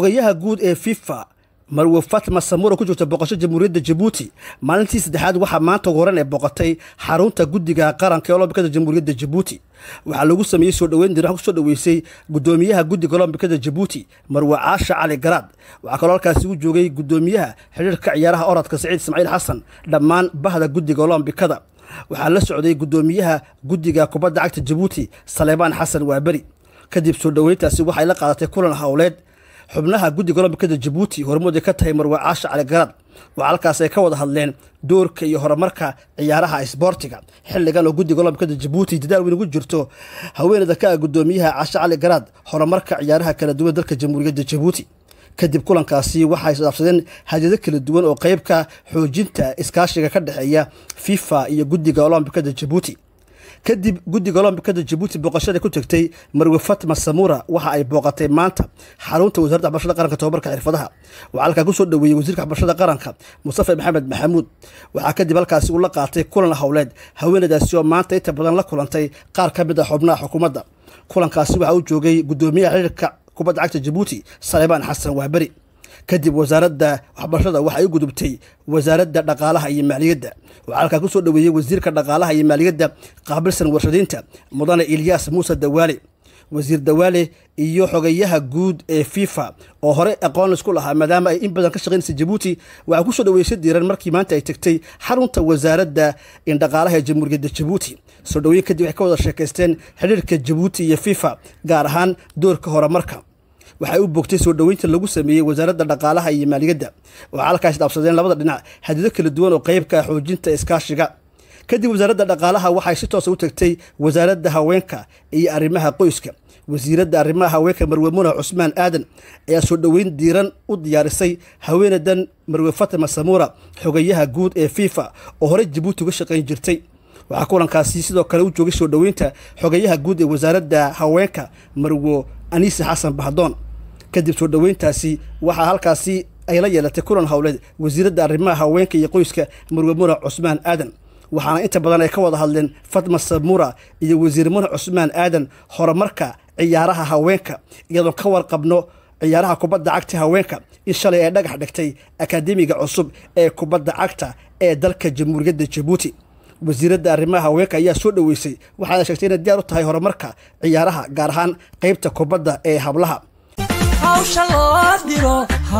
xogayaha guud ee fifa marwe fatma samura ku jirta boqosho jamhuuriyadda jabuuti maalintii saddexaad waxaa maanta horan ee boqotay xarunta guddiga qaranka ee olombikada jamhuuriyadda jabuuti waxaa lagu sameeyey soo dhoweyn dir kusoo dhoweysay gudoomiyaha guddiga olombikada jabuuti marwe caasha cali garaad waxaa kaloo halkaasi u joogay gudoomiyaha xidhiirka ciyaaraha orodka saciid ismaaciil xasan dhammaan bahda guddiga olombikada waxaa la socday gudoomiyaha guddiga kubadda cagta jabuuti saleebaan xasan waaberi kadib soo dhoweyntaasi waxay la qaadatay kulan howleed xubnaha guddiga olombikada jabuuti hormooday ka tahay marwe caasha cali garaad waxaa halkaas ay ka wada hadleen doorka iyo horumarka ciyaaraha isboortiga xilligan oo guddiga olombikada jabuuti dadaal weyn ugu jirto haweeneyda ka ah gudoomiyaha caasha cali garaad horumarka ciyaaraha kala duwan dalka jamhuuriyadda jabuuti kadib kulankaasi waxay isdhaafsadeen hadiyado kala duwan oo qeybka xoojinta iskaashiga ka dhexeeya fifa iyo guddiga olombikada jabuuti kadib guddiga olombikada jabuuti booqashada ku tegtay marwe fatma samura waxa ay booqatay maanta xarunta wasaaradda waxbarashada qaranka tobabarka xirfadaha waxaa halkaa kusoo dhoweeyey wasiirka waxbarashada qaranka mustafa maxamed maxamuud waxaa kadib halkaasi uu la qaatay kulan howleed haweeneydaasi oo maanta inta badan la kulantay qaar ka mid a xubnaha xukuumadda kulankaasi waxaa u joogay gudoomiyaha xiriirka kubadda cagta jabuuti saleebaan xasan waaberi kadib wasaaradda waxbarashada waxay u gudubtay wasaaradda dhaqaalaha iyo maaliyadda waxaa halkaa kusoo dhoweeyey wasiirka dhaqaalaha iyo maaliyadda qaabilsan warshadiinta mudane ilyaas muuse dawaale wasiir dawaale iyo xogayaha guud ee fifa oo hore aqoon isku lahaa maadaama ay in badan ka shaqaynaysa jabuuti waxaa kusoo dhoweysay diiran markii maanta ay tegtay xarunta wasaaradda indhaqaalaha ee jamhuuriyadda jabuuti soo dhoweyn kadib waxay ka wada sheekaysteen xidhiirka jabuuti iyo fifa gaar ahaan doorka horumarka waxay u bogtay soo dhoweynta lagu sameeyey wasaaradda dhaqaalaha iyo maaliyadda waxaa halkaas dhaafsadeen labada dhinac hadido kala duwan oo qeybka xoojinta iskaashiga kadib wasaaradda dhaqaalaha waxay si toosa u tagtay wasaaradda haweenka iyo arrimaha qoyska wasiiradda arrimaha haweenka marwe muna cusmaan aadan ayaa soo dhoweyn diiran u diyaarisay haweeneydan marwe fatma samura xogayaha guud ee fifa oo horey jabuuti uga shaqayn jirtay waxaa kulankaasi sidoo kale u joogay soo dhoweynta xogayaha guud ee wasaaradda haweenka marwo aniise xasan bahdoon kadib soo dhoweyntaasi waxaa halkaasi ay la yeelatay kulan howleed wasiiradda arrimaha haweenka iyo qoyska marwe muna cusmaan aadan waxaana inta badan ay ka wada hadleen fatma samura iyo wasiir muna cusmaan aadan horumarka ciyaaraha haweenka iyadoo ka warqabno ciyaaraha kubadda cagta haweenka in shalay ay dhagax dhigtay akaademiga cusub ee kubadda cagta ee dalka jamhuuriyadda jabuuti wasiiradda arrimaha haweenka ayaa soo dhoweysay waxaana sheegtay inay diyaar u tahay horumarka ciyaaraha gaar ahaan qeybta kubadda ee hablaha hawsha loo diro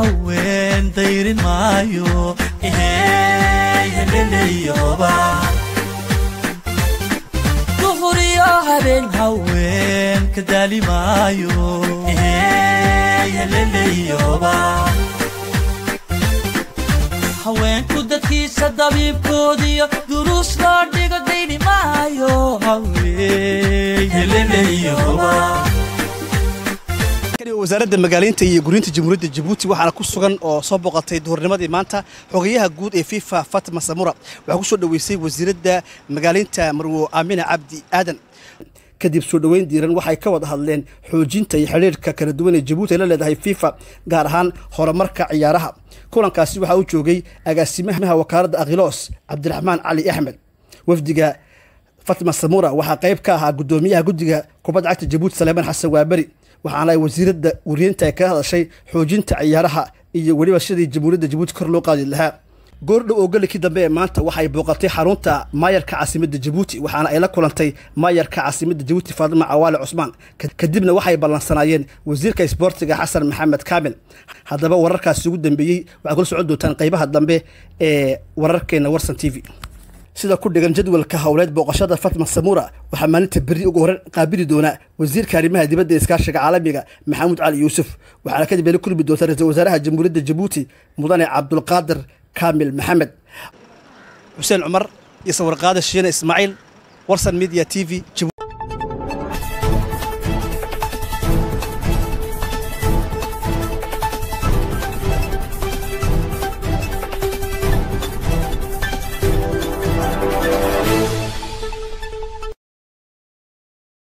haween dayrin maayo heleleyoba duhur iyo habeen haween ka daali maayo heleleyoba haweenku dadkiisa dabiibkoodiyo duruus loo dhigo dayni maayo haween heleleyoba wasaaradda magaaleynta iyo guriyinta jamhuuriyadda jabuuti waxaana ku sugan oo soo boqotay duhurnimadii maanta xogayaha guud ee fifa fatma samura waxaa ku soo dhoweysay wasiiradda magaaleynta marwo aamina cabdi aadan kadib soo dhoweyn diiran waxay ka wada hadleen xoojinta iyo xidhiirka kala duwan ee jabuuti ay la leedahay fifa gaar ahaan horumarka ciyaaraha kulankaasi waxaa u joogay agaasimaha wakaaladda akhiloos cabdiraxmaan cali axmed wafdiga fatma samura waxaa qayb ka ahaa gudoomiyaha guddiga kubadda cagta jabuuti saleemaan xasan waaberi waxaana ay wasiiradda wariyeynta ay kaga hadashay xoojinta ciyaaraha iyo weliba sidii jamhuuriyadda jabuuti kor loo qaadi lahaa goordhow oo galikii dambe ee maanta waxay booqatay xarunta maayarka caasimadda jabuuti waxaana ay la kulantay maayarka caasimadda jabuuti faadima cawaale cusmaan kadibna waxay ballansanaayeen wasiirka isboortiga xasan maxamed kaamil haddaba wararkaasi ugu dambeeyey waxay kula socon doontaan qaybaha dambe ee wararkeena warsan t v sida ku dhigan jadwalka howleed booqashada fatma samura waxaa maalinta berri ugu horan qaabili doona wasiirka arrimaha dibadda iskaashiga caalamiga maxamuud cali yuusuf waxaana kadib ay la kulmi doontaa ra-iisul wasaaraha jamhuuriyadda jabuuti mudane cabdulqaadir kaamil maxamed xuseen cumar iyo sawirqaada shiine ismaaciil warsan media t v